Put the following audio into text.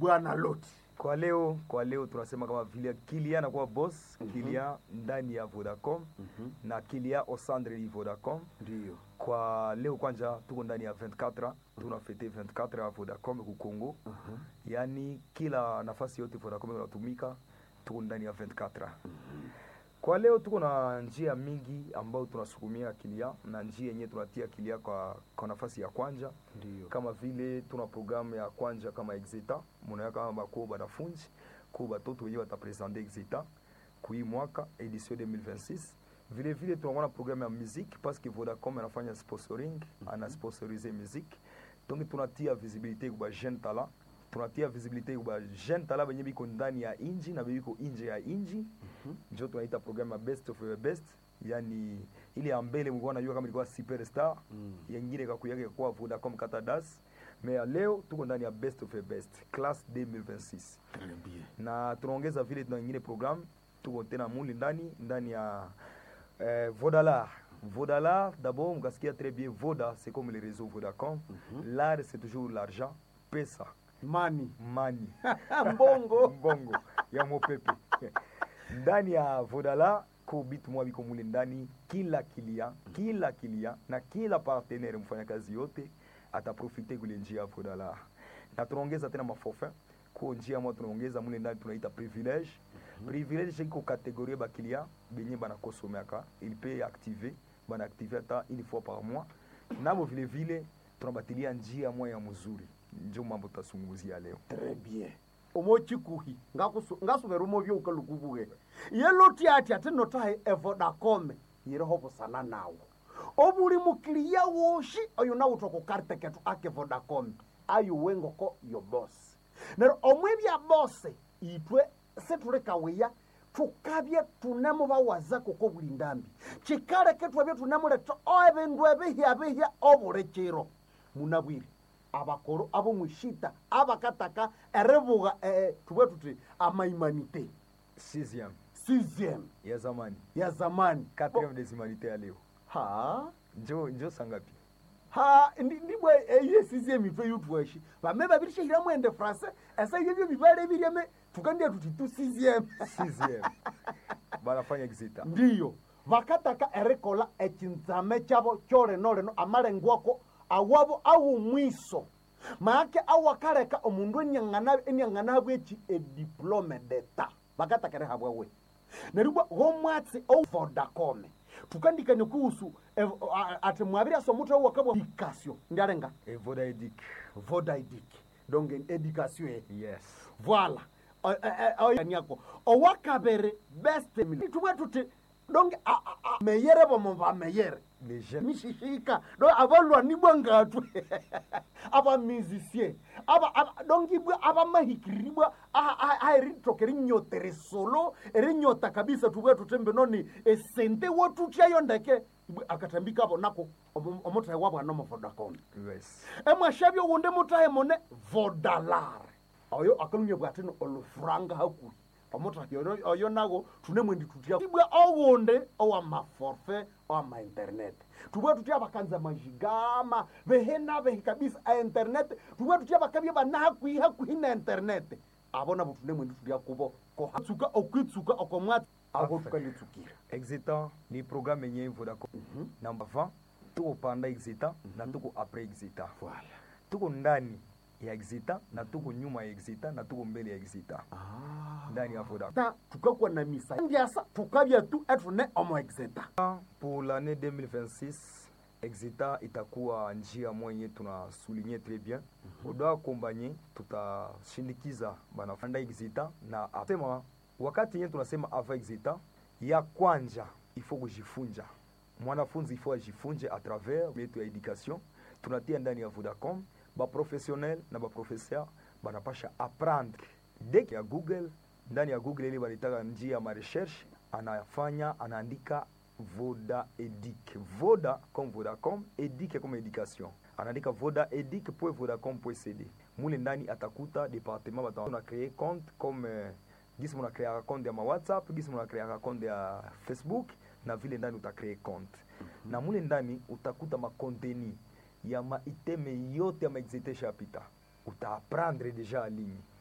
bwana loti kwa leo kwa leo tunasema kama vile Kilia anakuwa boss Kilia ndani ya Vodacom na Kilia au centre ya Vodacom ndiyo kwa leo kwanza tuko ndani ya 24 tunafete 24 ya Vodacom ku Congo yaani kila nafasi yote Vodacom inatumika tuko ndani ya 24 kwa leo tuko na njia mingi ambayo tunasukumia Kilia na njia yenyewe tunatia Kilia kwa, kwa nafasi ya kwanja ndiyo kama vile tuna programu ya kwanja kama exeta munaya kama bako banafunzi ko batoto wenyewe batapresente exeta kui mwaka edition 2026 vile vile tunakuwa na programu ya musique parce que Vodacom anafanya sponsoring ana sponsorize musique donc tunatia visibilité kwa jeune talent tunatia visibilité kwa jeune talent benye biko ndani ya inji na biko nje ya inji njo tunaita programu ya best of the best yani ile ya mbele mlikuwa najua kama ilikuwa superstar Mm. yengine kakuyake kwa Vodacom Katadas mais ya leo tuko ndani ya best of the best class 2026 Très bien. na tunaongeza vile tuna ingine programme tuko tena muli ndani ndani ya eh, Vodalar Vodalar d'abord mkasikia très bien Voda c'est comme les réseaux Vodacom l'art c'est toujours l'argent pesa mani mani mbongo mbongo ya mopepe ndani ya vodala ko bitu mwa biko mule ndani kila kilia kila kilia na kila partenaire mfanyakazi yote ataprofite kule njia ya vodala na tunaongeza tena maforfait ko njia mwa tunaongeza mule ndani tunaita privilege privilege iko kategorie bakilia benye banakosomeaka il peut activer banaactive hata une fois par mois nabo vile vile tunabatilia njia mwa ya mzuri njo mambo tasungumzia leo Très bien. omochikuhi ngakusu- ngasubera umovyo ukalukubuge yeloti ati ati notahe evodacome yiriho busana nawo obuli mukiliya woshi oyo nawutha kukarte ketu ake vodacom ayuwe ngoko yo bosi nero omwe bya bose itwe situli kawiya tukabye tunemu bawaza kuko buli ndambi kikaleke twebye tunemuleta ebindu ebihya bihya obuli kiro munabwire abakoro abo mwishita abakataka erebuga eh, tubwe tuti amaimanite sixième sizem ya zamani ya zamani quatrième des humanités ya leo ha njo njo sangapi ha ndi- ndibwe eye sizem itwe yutweshi bame babirishehira mwende france ese yebyo bibale biryeme tukandie tuti tu sizem sixième banafanya exita ndiyo bakataka erikola ekinzame kyabo kyolenoleno amalengwako awabo awumwiso maake awakaleka omundu eniang'anabwe eki ediplome deta bakataka erihabwawe neribwa gomwatsi ovodacome tukandikanye kuhusu ev- a- ati mwabiri asomutu awakabwa edikasio ndialenga evoda edic vodaidik donc edikasio e yes voila oyaniako owakabere best tubwe tuti donc a- a- a- meyere bomo bameyere les jeunes mishishika do abalwani bwangatwe abamizisie aba aba- donc ibwe abamahikiribwa aeritokera inyota erisolo erinyota kabisa tubwe tutembe noni esente wotutyayo ndeke ibwe akatambika abo nako omo- omutahe wabwana omovodacom yes emwashavyo wunde mutahe mone vodalare oyo akalumya bwatino olufuranga hakuhi omutahi oyo- oyo nago tunemwendi tutya ibwe owunde owamaforfe owamainternet tubwe tutya bakanza majigama behena behi kabisa a internet tubwe tutya bakabye bana hakuhi hakuhi na internet abo nabo tunemwendi tutya kubo kohatsuka okwitsuka okomwatsi abo Parfait. tukanditsukira exita ni programme yenye vodacom namba 20 tuko panda exita na tuko après exita voilà tuko ndani ya exita na tuko nyuma ya exita na tuko mbele ya exita ah. ndani ya vodacom ta tukakuwa na misa ndiasa tukabya tu etune omo exeta pour l'année 2026 exita itakuwa njia mwenye tunasuligne très bien odo kombanye tutashindikiza banafanda exita na asema wakati yenye tunasema ava exita ya kwanja ifo kujifunja mwanafunzi ifo ajifunje à travers yetu ya education tunatia ndani ya vodacom baprofessionnel na baprofesseur banapasha apprendre dek ya google ndani ya google ile balitaka njia ya marecherche anafanya anaandika voda edic voda comme vodacom edic comme education anaandika voda edic po vodacom po cd mule ndani atakuta departement batana créer compte comme euh, gisi muna créaka compte ya ma whatsapp gisi muna créaka compte ya facebook na vile ndani utacree compte na mule ndani utakuta makonteni ya maiteme yote ya maexite shapita utaapprendre deja aligne